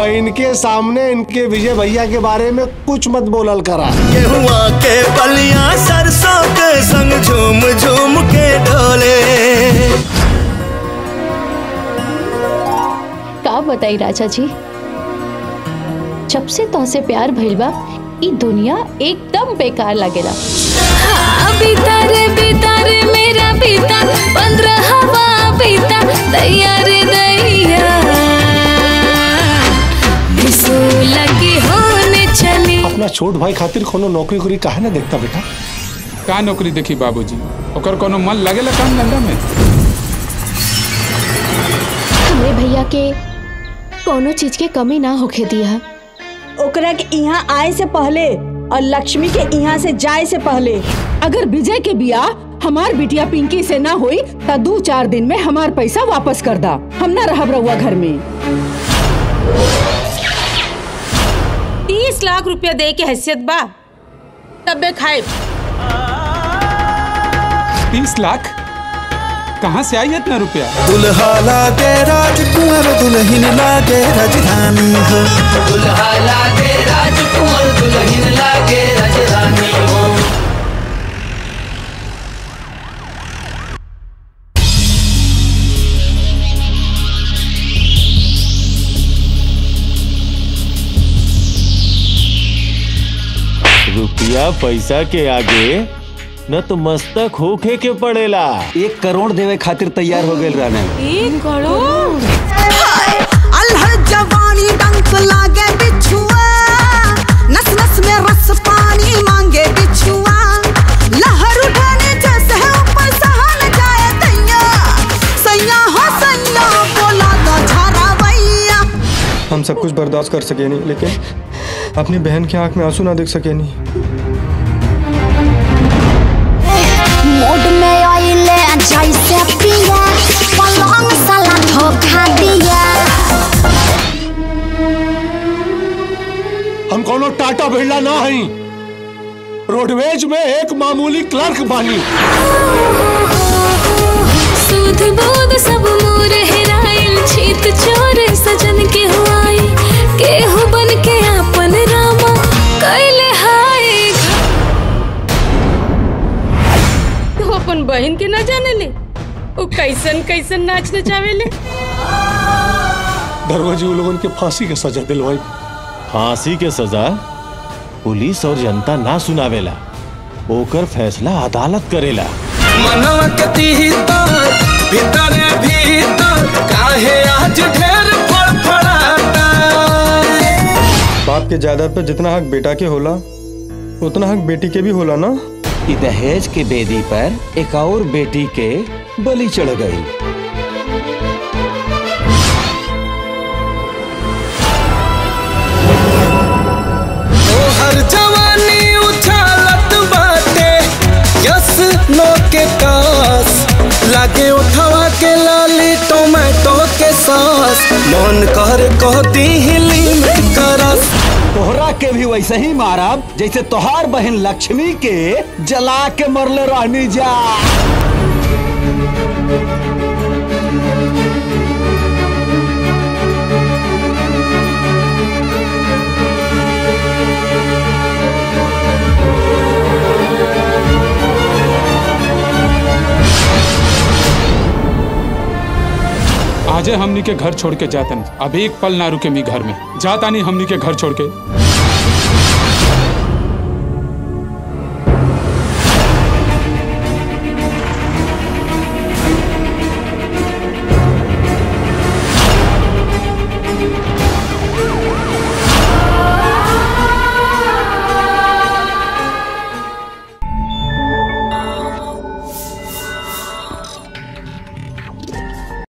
बहन के सामने इनके विजय भैया के बारे में कुछ मत बोलल करा गेहुआ के बलिया सरसों के संग झूम झूम के डोले का बताई राजा जी जब से तोहसे प्यार भइल बा ई दुनिया एकदम बेकार लगेला बीता रे बीता रे मेरा बीता पंद्रह हवा बीता दैया रे दैया बिसोला की होने चली अपना छोट भाई खातिर कोनो नौकरी उकरी काहे ना देखता बेटा का नौकरी देखी बाबूजी ओकर कोनो मन लगेला काम धंधा में हमरे भैया के कोनो चीज के कमी ना होखे दिया ओकरा के यहाँ आए से पहले और लक्ष्मी के यहाँ से जाए से पहले अगर विजय के बिया हमार बिटिया पिंकी से ना हुई तो दो चार दिन में हमार पैसा वापस कर दा हम ना रहब रहुआ घर में तीस लाख रुपया दे के हैसियत बा तबे खाए तीस लाख कहाँ से आई इतना रुपया दुल्हा लागे राजकुमार दुल्हन लागे राजधानी हो दुल्हा लागे राजकुमार दुल्हन लागे राजधानी हो रुपया पैसा के आगे न तो मस्तक होखे के पड़ेला एक करोड़ देवे खातिर तैयार हो गए रहने एक करोड़ अल्हड़ जवानी डंक लागे बिछुआ नस नस में रस पानी मांगे बिछुआ लहर उठाने जैसे है ऊपर सहन जाए दैया सैया हो सैया बोला तो झारा भैया हम सब कुछ बर्दाश्त कर सके नहीं लेकिन अपनी बहन की आंख में आंसू ना देख सके नहीं मोड में आइले जैसे पिया पलंग साला धोखा दिया हम कोनो टाटा बिरला ना हई रोडवेज में एक मामूली क्लर्क बानी सूद बूद सब मोर हेराइल छीत चोर सजन के हुआई केहू बन के आपन रामा कैले हाय तू अपन बहन के ना जाने ले वो कैसन कैसन नाच नचावेले दरवाजे उन लोगन के फांसी के सजा दिलवाई फांसी के सजा पुलिस और जनता ना सुनावेला ओकर फैसला अदालत करेला मनवा कति हितर भीतर भीतर काहे आज ढेर फड़फड़ाता बाप के जायदाद पर जितना हक बेटा के होला उतना हक बेटी के भी होला ना ई दहेज के बेदी पर एक और बेटी के बलि चढ़ गई हर जवानी उछालत बाटे यस नो के कास लागे उठवा के लाली टोमेटो के सॉस मन कर कहती हिली में करस तोहरा के भी वैसे ही मारब जैसे तोहार बहन लक्ष्मी के जला के मरले रहनी जा आजे हमनी के घर छोड़ के जातन अब एक पल ना रुके मी घर में जाता नहीं हमनी के घर छोड़ के